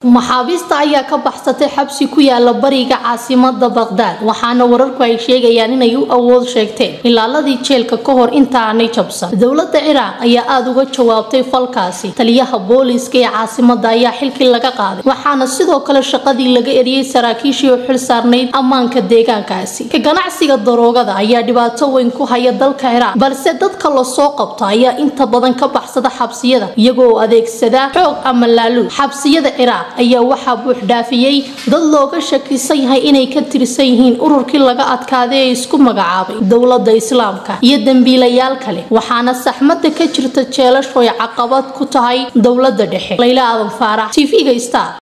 maxaabiista ayaa ka baxsatay xabsi ku yaala bariga caasimada baqdaad waxaana wararku ay sheegayaan inay u awood sheegteen ilaaladii jeelka ka hor intaanay jabsan dowlada ciraaq ayaa aada uga jawaabtay falkaasi taliyaha booliiska ee caasimada ayaa xilkii laga qaaday waxaana sidoo kale shaqadii laga eriyey saraakiishii u xil saarnayd ammaanka deegaankaasi ka ganacsiga daroogada ayaa dhibaato weyn ku haya dalka ciraaq balse dadka lasoo qabto ayaa inta badan ka baxsada xabsiyada iyagoo adeegsada xoog ama laaluud xabsiyada ciraaq ayaa waxaa buux dhaafiyey dad looga shakisan yahay inay ka tirsan yihiin ururkii laga adkaaday ee isku magacaabay dowlada islaamka iyo dembiilayaal kale waxaana saxmada ka jirta jeelashu ay caqabad ku tahay dowlada dhexe layla aadan faarax tv-ga star